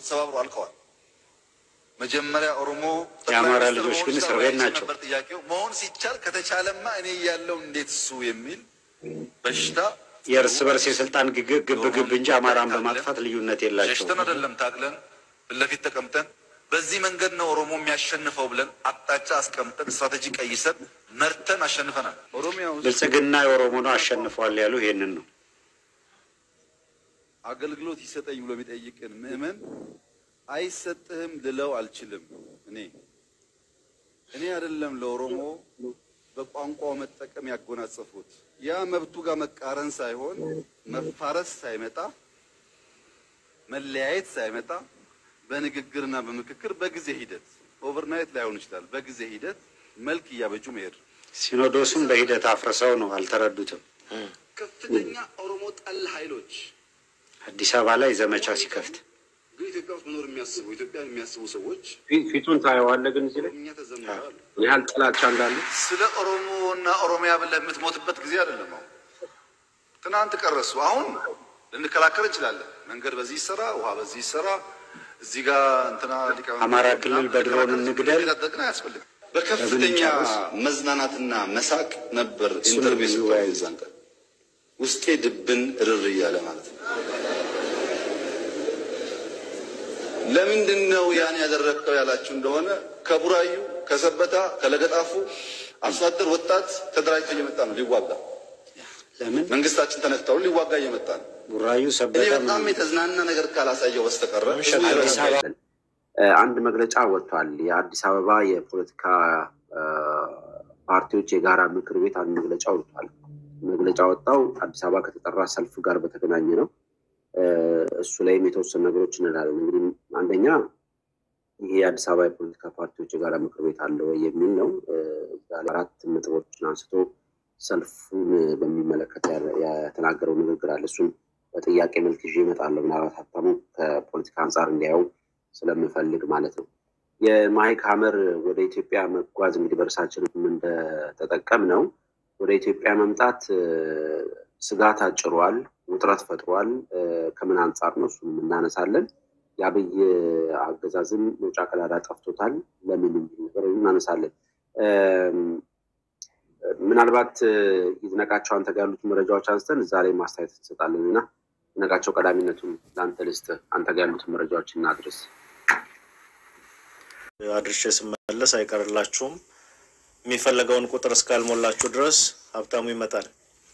ተሰባብሮ አልቀዋል። መጀመሪያ ኦሮሞ የአማራ ልጆች ግን እስር ቤት ናቸው። ነበር ጥያቄው። መሆን ሲቻል ከተቻለማ እኔ እያለሁ እንዴት እሱ የሚል በሽታ የእርስ በርስ የስልጣን ግግ- ግብግብ እንጂ አማራን በማጥፋት ልዩነት የላቸው። ሸሽተን አይደለም ታግለን ፊት ለፊት ተቀምጠን በዚህ መንገድ ነው ኦሮሞ የሚያሸንፈው ብለን አቅጣጫ አስቀምጠን ስትራቴጂ ቀይሰን መርተን አሸንፈናል። ኦሮሚያ ውስጥ ብልጽግና የኦሮሞ ነው አሸንፏል ያሉ ይሄንን ነው። አገልግሎት ይሰጠኝ ብሎ የሚጠይቅን ምዕመን አይሰጥህም ልለው አልችልም። እኔ እኔ አይደለም ለኦሮሞ በቋንቋው መጠቀም ያጎናጸፉት ያ መብቱ ጋር መቃረን ሳይሆን መፋረስ ሳይመጣ መለያየት ሳይመጣ በንግግርና በምክክር በጊዜ ሂደት ኦቨርናይት ላይሆን ይችላል። በጊዜ ሂደት መልክ እያበጁ መሄድ ሲኖዶሱም በሂደት አፍርሰው ነው አልተረዱትም። ከፍተኛ ኦሮሞ ጠል ኃይሎች አዲስ አበባ ላይ ዘመቻ ሲከፍት ግን ኢትዮጵያ ውስጥ መኖር የሚያስቡ ኢትዮጵያን የሚያስቡ ሰዎች ፊ- ፊቱን ታየዋለህ። ግን እዚህ ላይ እኛ ተዘምረዋል። ምን ያህል ጥላቻ እንዳለ ስለ ኦሮሞ እና ኦሮሚያ ብለህ የምትሞትበት ጊዜ አይደለም። አሁን ትናንት ቀረሱ። አሁን ልንከላከል እንችላለን። መንገድ በዚህ ይሰራ፣ ውሃ በዚህ ይሰራ፣ እዚህ ጋር እንትና ሊቀመንበር አማራ ክልል በድሮን እንግደል። ሊታጠቅን አያስፈልግም። በከፍተኛ መዝናናትና መሳቅ ነበር ኢንተርቪው የሚወያዩ ዛን ቀን ውስጤ ድብን እርር እያለ ማለት ነው። ለምንድን ነው ያን ያደረግከው ያላችሁ እንደሆነ ከቡራዩ ከሰበታ ከለገጣፉ አርሶ አደር ወጣት ተደራጅቶ እየመጣ ነው ሊዋጋ። ለምን መንግስታችን ተነክተው ሊዋጋ እየመጣ ነው። ቡራዩ እኔ ሰበታ በጣም የተዝናና ነገር ካላሳየው በስተቀረ አዲስ አበባ እ፣ አንድ መግለጫ ወጥቷል። የአዲስ አበባ የፖለቲካ እ፣ ፓርቲዎች የጋራ ምክር ቤት አንድ መግለጫ ወጥቷል። መግለጫ ወጣው አዲስ አበባ ከተጠራ ሰልፍ ጋር በተገናኘ ነው። እ፣ እሱ ላይም የተወሰኑ ነገሮች እንላለን። እንግዲህ አንደኛ ይሄ የአዲስ አበባ የፖለቲካ ፓርቲዎች የጋራ ምክር ቤት አለ ወይ የሚል ነው። እ፣ እዛ ላይ አራት ነጥቦችን አንስቶ ሰልፉን በሚመለከት ያ- የተናገረው ንግግር አለ። እሱን በጥያቄ መልክ ይዤ እመጣለሁ። ምናልባት ሀብታሙ ከፖለቲካ አንጻር እንዲያየው ስለምፈልግ ማለት ነው። የማይክ ሀመር ወደ ኢትዮጵያ መጓዝ እንግዲህ በእርሳችንም እንደተጠቀም ነው ወደ ኢትዮጵያ መምጣት እ፣ ስጋት አጭሯል፣ ውጥረት ፈጥሯል። እ፣ ከምን አንጻር ነው እሱንም እናነሳለን። የአብይ አገዛዝም መውጫ ቀዳዳ ጠፍቶታል። ለምን የሚል ነገር እናነሳለን። እም፣ ምናልባት እ፣ ይድነቃቸው አንተ ጋር ያሉት መረጃዎች አንስተን እዛ ላይ ማስተያየት እንሰጣለን እና ይድነቃቸው ቀዳሚነቱን ለአንተ ልስጥ። አንተ ጋር ያሉትን መረጃዎች እናድርስ። አድርሼ ስመለስ አይቀርላችሁም። የሚፈለገውን ቁጥር እስካልሞላችሁ ድረስ ሀብታሙ ይመጣል።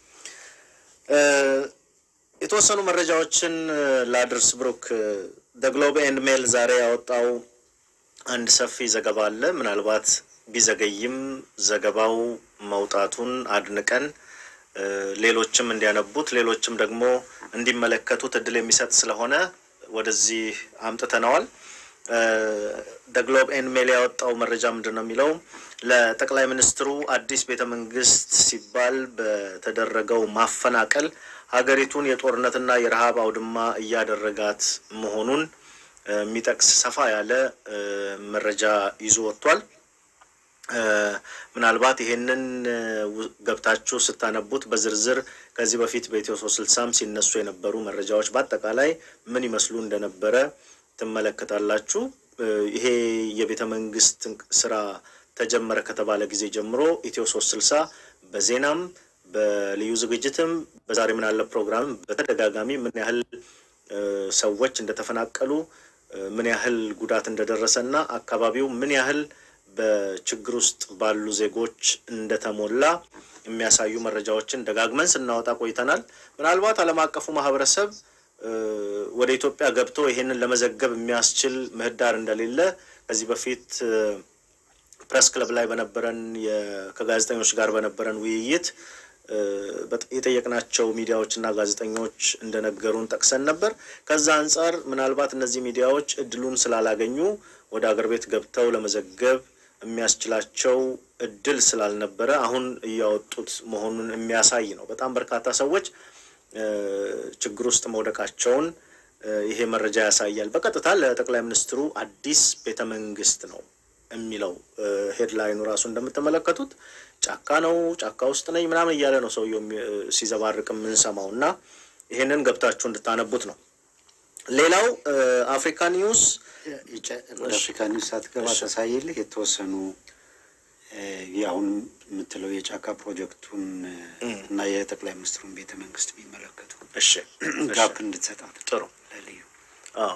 እ፣ የተወሰኑ መረጃዎችን እ፣ ላድርስ። ብሩክ ደ ግሎብ ኤንድ ሜል ዛሬ ያወጣው አንድ ሰፊ ዘገባ አለ። ምናልባት ቢዘገይም ዘገባው መውጣቱን አድንቀን እ፣ ሌሎችም እንዲያነቡት ሌሎችም ደግሞ እንዲመለከቱት እድል የሚሰጥ ስለሆነ ወደዚህ አምጥተነዋል። ደ ግሎብ ኤንድ ሜል ያወጣው መረጃ ምንድን ነው የሚለው ለጠቅላይ ሚኒስትሩ አዲስ ቤተ መንግስት ሲባል በተደረገው ማፈናቀል ሀገሪቱን የጦርነትና የረሃብ አውድማ እያደረጋት መሆኑን እ፣ የሚጠቅስ ሰፋ ያለ እ፣ መረጃ ይዞ ወጥቷል። እ፣ ምናልባት ይሄንን እ፣ ው- ገብታችሁ ስታነቡት በዝርዝር ከዚህ በፊት በኢትዮ ሶስት ስልሳም ሲነሱ የነበሩ መረጃዎች በአጠቃላይ ምን ይመስሉ እንደነበረ ትመለከታላችሁ። እ፣ ይሄ የቤተ መንግስት እንቅ- ስራ ተጀመረ ከተባለ ጊዜ ጀምሮ ኢትዮ ሶስት ስልሳ በዜናም በልዩ ዝግጅትም በዛሬ ምን አለ ፕሮግራምም በተደጋጋሚ ምን ያህል እ፣ ሰዎች እንደተፈናቀሉ እ፣ ምን ያህል ጉዳት እንደደረሰ እና አካባቢው ምን ያህል በችግር ውስጥ ባሉ ዜጎች እንደተሞላ የሚያሳዩ መረጃዎችን ደጋግመን ስናወጣ ቆይተናል። ምናልባት ዓለም አቀፉ ማህበረሰብ እ፣ ወደ ኢትዮጵያ ገብቶ ይሄንን ለመዘገብ የሚያስችል ምህዳር እንደሌለ ከዚህ በፊት እ፣ ፕሬስ ክለብ ላይ በነበረን የ- ከጋዜጠኞች ጋር በነበረን ውይይት እ፣ በጥ- የጠየቅናቸው ሚዲያዎች እና ጋዜጠኞች እንደነገሩን ጠቅሰን ነበር። ከዛ አንጻር ምናልባት እነዚህ ሚዲያዎች እድሉን ስላላገኙ ወደ አገር ቤት ገብተው ለመዘገብ የሚያስችላቸው እድል ስላልነበረ አሁን እያወጡት መሆኑን የሚያሳይ ነው። በጣም በርካታ ሰዎች እ፣ ችግር ውስጥ መውደቃቸውን እ፣ ይሄ መረጃ ያሳያል። በቀጥታ ለጠቅላይ ሚኒስትሩ አዲስ ቤተ መንግስት ነው የሚለው ሄድላይኑ ራሱ እንደምትመለከቱት ጫካ ነው፣ ጫካ ውስጥ ነኝ ምናምን እያለ ነው ሰውየው የሚ- ሲዘባርቅ የምንሰማው እና ይሄንን ገብታችሁ እንድታነቡት ነው። ሌላው አፍሪካ ኒውስ ወደ አፍሪካ ኒውስ ሳትገባ ተሳይልህ የተወሰኑ አሁን የምትለው የጫካ ፕሮጀክቱን እና የጠቅላይ ሚኒስትሩን ቤተ መንግስት የሚመለከቱ እሺ ጋፕ እንድትሰጣት ጥሩ ለልዩ አዎ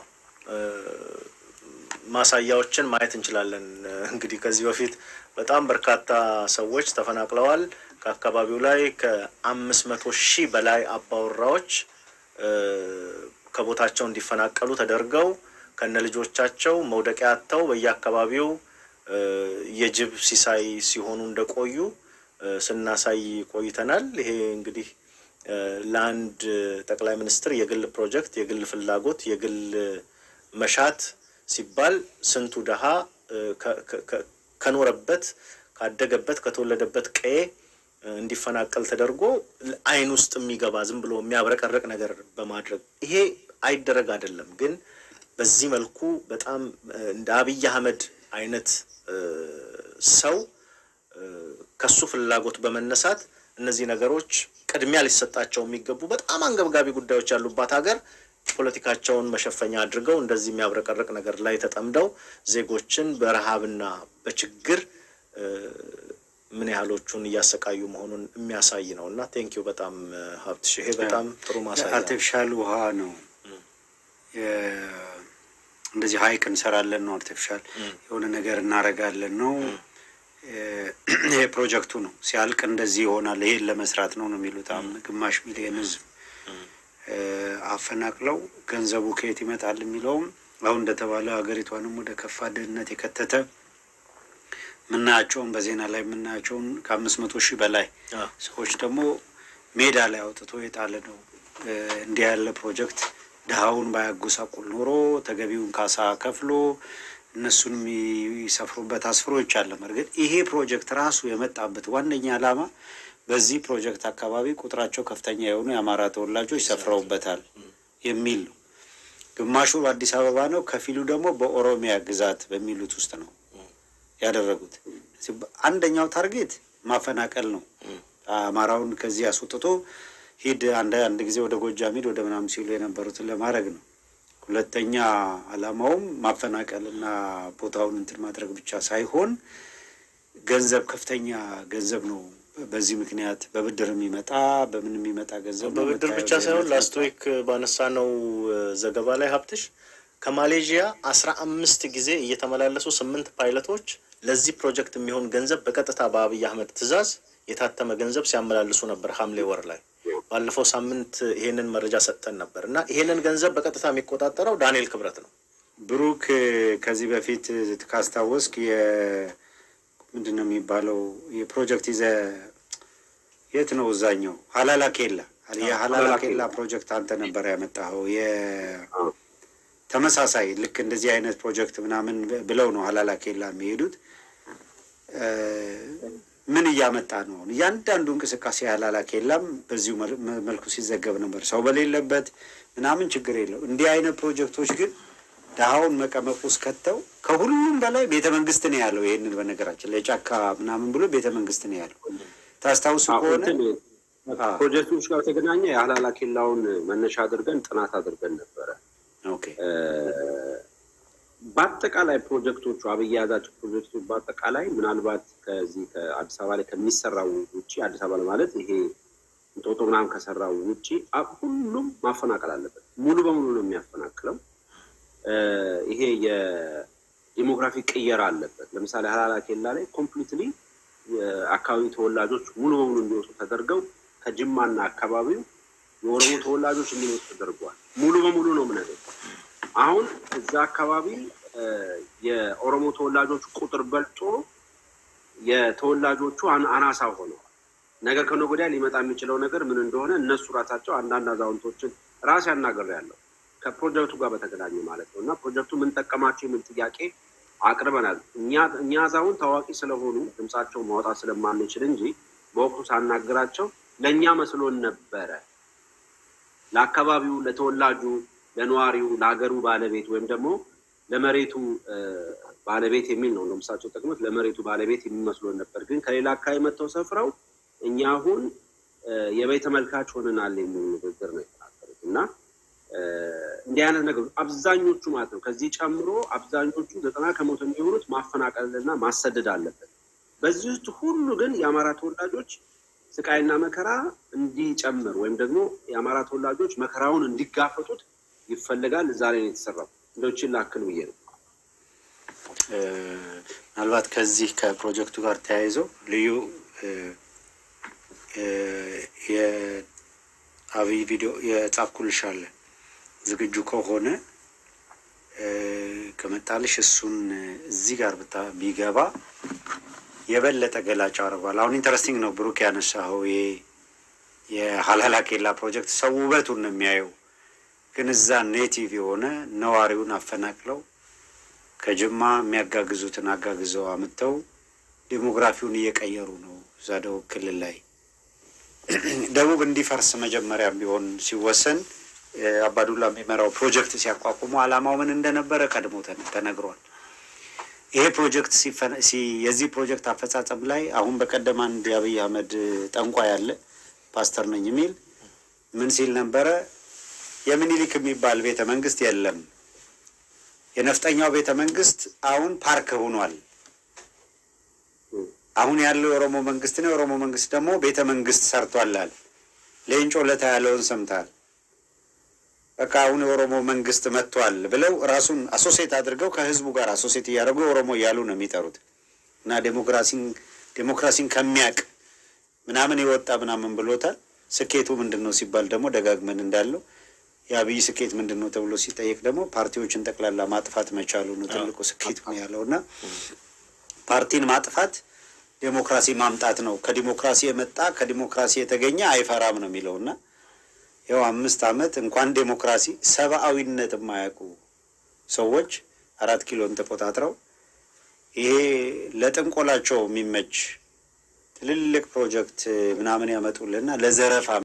ማሳያዎችን ማየት እንችላለን። እንግዲህ ከዚህ በፊት በጣም በርካታ ሰዎች ተፈናቅለዋል። ከአካባቢው ላይ ከአምስት መቶ ሺህ በላይ አባወራዎች ከቦታቸው እንዲፈናቀሉ ተደርገው ከነ ልጆቻቸው መውደቂያ አጥተው በየአካባቢው የጅብ ሲሳይ ሲሆኑ እንደቆዩ ስናሳይ ቆይተናል። ይሄ እንግዲህ ለአንድ ጠቅላይ ሚኒስትር የግል ፕሮጀክት፣ የግል ፍላጎት፣ የግል መሻት ሲባል ስንቱ ድሃ ከኖረበት ካደገበት ከተወለደበት ቀዬ እንዲፈናቀል ተደርጎ ዓይን ውስጥ የሚገባ ዝም ብሎ የሚያብረቀርቅ ነገር በማድረግ ይሄ አይደረግ አይደለም። ግን በዚህ መልኩ በጣም እንደ አብይ አህመድ አይነት ሰው ከሱ ፍላጎት በመነሳት እነዚህ ነገሮች ቅድሚያ ሊሰጣቸው የሚገቡ በጣም አንገብጋቢ ጉዳዮች ያሉባት ሀገር ፖለቲካቸውን መሸፈኛ አድርገው እንደዚህ የሚያብረቀርቅ ነገር ላይ ተጠምደው ዜጎችን በረሃብና በችግር ምን ያህሎቹን እያሰቃዩ መሆኑን የሚያሳይ ነው እና ቴንኪው በጣም ሀብትሽ፣ ይሄ በጣም ጥሩ ማሳያ ነው። አርቲፊሻል ውሃ ነው። እንደዚህ ሀይቅ እንሰራለን ነው። አርቲፊሻል የሆነ ነገር እናረጋለን ነው። ይሄ ፕሮጀክቱ ነው። ሲያልቅ እንደዚህ ይሆናል። ይሄን ለመስራት ነው ነው የሚሉት ግማሽ ሚሊዮን ህዝብ አፈናቅለው ገንዘቡ ከየት ይመጣል የሚለውም አሁን እንደተባለ ሀገሪቷንም ወደ ከፋ ድህነት የከተተ የምናያቸውን በዜና ላይ የምናያቸውን ከአምስት መቶ ሺህ በላይ ሰዎች ደግሞ ሜዳ ላይ አውጥቶ የጣለ ነው። እንዲህ ያለ ፕሮጀክት ድሃውን ባያጎሳቁል ኖሮ ተገቢውን ካሳ ከፍሎ እነሱን የሚሰፍሩበት አስፍሮ ይቻለም። እርግጥ ይሄ ፕሮጀክት ራሱ የመጣበት ዋነኛ ዓላማ በዚህ ፕሮጀክት አካባቢ ቁጥራቸው ከፍተኛ የሆኑ የአማራ ተወላጆች ሰፍረውበታል የሚል ነው። ግማሹ በአዲስ አበባ ነው፣ ከፊሉ ደግሞ በኦሮሚያ ግዛት በሚሉት ውስጥ ነው ያደረጉት። አንደኛው ታርጌት ማፈናቀል ነው። አማራውን ከዚህ አስወጥቶ ሂድ አንድ አንድ ጊዜ ወደ ጎጃም ሂድ ወደ ምናምን ሲሉ የነበሩትን ለማድረግ ነው። ሁለተኛ ዓላማውም ማፈናቀል እና ቦታውን እንትን ማድረግ ብቻ ሳይሆን ገንዘብ ከፍተኛ ገንዘብ ነው። በዚህ ምክንያት በብድር የሚመጣ በምን የሚመጣ ገንዘብ ነው። በብድር ብቻ ሳይሆን ላስት ዊክ ባነሳነው ዘገባ ላይ ሀብትሽ ከማሌዥያ አስራ አምስት ጊዜ እየተመላለሱ ስምንት ፓይለቶች ለዚህ ፕሮጀክት የሚሆን ገንዘብ በቀጥታ በአብይ አህመድ ትዕዛዝ የታተመ ገንዘብ ሲያመላልሱ ነበር ሐምሌ ወር ላይ። ባለፈው ሳምንት ይሄንን መረጃ ሰጥተን ነበር እና ይሄንን ገንዘብ በቀጥታ የሚቆጣጠረው ዳንኤል ክብረት ነው። ብሩክ ከዚህ በፊት ካስታወስክ ምንድን ነው የሚባለው የፕሮጀክት ይዘ የት ነው እዛኛው ሀላላ ኬላ የሀላላ ኬላ ፕሮጀክት አንተ ነበር ያመጣኸው። ተመሳሳይ ልክ እንደዚህ አይነት ፕሮጀክት ምናምን ብለው ነው ሀላላ ኬላ የሚሄዱት። ምን እያመጣ ነው? እያንዳንዱ እንቅስቃሴ ሀላላ ኬላም በዚሁ መልኩ ሲዘገብ ነበር። ሰው በሌለበት ምናምን ችግር የለው። እንዲህ አይነት ፕሮጀክቶች ግን ድሃውን መቀመቅ ውስጥ ከተው ከሁሉም በላይ ቤተ መንግስት ነው ያለው። ይህንን በነገራችን ላይ ጫካ ምናምን ብሎ ቤተ መንግስት ነው ያለው። ታስታውሱ ከሆነ ፕሮጀክቶች ጋር ተገናኘ የሀላላ ኬላውን መነሻ አድርገን ጥናት አድርገን ነበረ። ኦኬ በአጠቃላይ ፕሮጀክቶቹ አብይ የያዛቸው ፕሮጀክቶች በአጠቃላይ ምናልባት ከዚህ ከአዲስ አበባ ላይ ከሚሰራው ውጭ አዲስ አበባ ማለት ይሄ እንጦጦ ምናምን ከሰራው ውጭ ሁሉም ማፈናቀል አለበት። ሙሉ በሙሉ ነው የሚያፈናቅለው። ይሄ የዲሞግራፊ ቅየራ አለበት። ለምሳሌ ሀላላ ኬላ ላይ ኮምፕሊትሊ አካባቢ ተወላጆች ሙሉ በሙሉ እንዲወጡ ተደርገው ከጅማና አካባቢው የኦሮሞ ተወላጆች እንዲወጡ ተደርገዋል። ሙሉ በሙሉ ነው ምነገር አሁን እዛ አካባቢ የኦሮሞ ተወላጆች ቁጥር በልጦ የተወላጆቹ አናሳ ሆነዋል። ነገር ከነገ ወዲያ ሊመጣ የሚችለው ነገር ምን እንደሆነ እነሱ ራሳቸው አንዳንድ አዛውንቶችን ራስ ያናገር ያለው ከፕሮጀክቱ ጋር በተገናኘ ማለት ነው። እና ፕሮጀክቱ ምን ጠቀማቸው የሚል ጥያቄ አቅርበናል። እኛ አዛውንት ታዋቂ ስለሆኑ ድምፃቸው ማውጣት ስለማንችል እንጂ በወቅቱ ሳናግራቸው ለእኛ መስሎን ነበረ ለአካባቢው ለተወላጁ ለነዋሪው ለሀገሩ ባለቤት ወይም ደግሞ ለመሬቱ ባለቤት የሚል ነው ለምሳቸው ጠቅሞት ለመሬቱ ባለቤት የሚመስሎን ነበር። ግን ከሌላ አካባቢ መጥተው ሰፍረው እኛ አሁን የበይ ተመልካች ሆነናል የሚል ንግግር ነው የተናገሩት እና እንዲህ አይነት ነገሮች አብዛኞቹ ማለት ነው ከዚህ ጨምሮ አብዛኞቹ ዘጠና ከመቶ የሚሆኑት ማፈናቀልና ማሰደድ አለበት። በዚህ ውስጥ ሁሉ ግን የአማራ ተወላጆች ስቃይና መከራ እንዲጨምር ወይም ደግሞ የአማራ ተወላጆች መከራውን እንዲጋፈጡት ይፈልጋል። እዛ ላይ ነው የተሰራው። እንደችን ላክል ብዬ ነው። ምናልባት ከዚህ ከፕሮጀክቱ ጋር ተያይዞ ልዩ የአብይ ቪዲዮ የጻፍኩልሽ አለ ዝግጁ ከሆነ ከመጣልሽ እሱን እዚህ ጋር ብታ ቢገባ የበለጠ ገላጭ አድርጓል። አሁን ኢንተረስቲንግ ነው ብሩክ ያነሳኸው ይሄ የሀላላ ኬላ ፕሮጀክት ሰው ውበቱን ነው የሚያየው፣ ግን እዛ ኔቲቭ የሆነ ነዋሪውን አፈናቅለው ከጅማ የሚያጋግዙትን አጋግዘው አምጥተው ዴሞግራፊውን እየቀየሩ ነው። እዛ ደቡብ ክልል ላይ ደቡብ እንዲፈርስ መጀመሪያ ቢሆን ሲወሰን አባዱላ የሚመራው ፕሮጀክት ሲያቋቁሙ ዓላማው ምን እንደነበረ ቀድሞ ተነግሯል። ይሄ ፕሮጀክት የዚህ ፕሮጀክት አፈጻጸም ላይ አሁን በቀደም አንድ የአብይ አህመድ ጠንቋ ያለ ፓስተር ነኝ የሚል ምን ሲል ነበረ? የምኒልክ የሚባል ቤተ መንግስት የለም። የነፍጠኛው ቤተ መንግስት አሁን ፓርክ ሆኗል። አሁን ያለው የኦሮሞ መንግስት ነው። የኦሮሞ መንግስት ደግሞ ቤተ መንግስት ሰርቷላል። ሌንጮ ለታ ያለውን ሰምታል። በቃ አሁን የኦሮሞ መንግስት መጥቷል ብለው ራሱን አሶሴት አድርገው ከህዝቡ ጋር አሶሴት እያደረጉ የኦሮሞ እያሉ ነው የሚጠሩት እና ዴሞክራሲን ዴሞክራሲን ከሚያቅ ምናምን የወጣ ምናምን ብሎታል። ስኬቱ ምንድን ነው ሲባል ደግሞ ደጋግመን እንዳለው የአብይ ስኬት ምንድን ነው ተብሎ ሲጠየቅ ደግሞ ፓርቲዎችን ጠቅላላ ማጥፋት መቻሉ ነው ትልቁ ስኬት ነው ያለው እና ፓርቲን ማጥፋት ዴሞክራሲ ማምጣት ነው። ከዲሞክራሲ የመጣ ከዲሞክራሲ የተገኘ አይፈራም ነው የሚለው እና ይኸው አምስት ዓመት እንኳን ዴሞክራሲ ሰብአዊነት የማያውቁ ሰዎች አራት ኪሎን ተቆጣጥረው ይሄ ለጥንቆላቸው የሚመች ትልልቅ ፕሮጀክት ምናምን ያመጡልና ለዘረፋ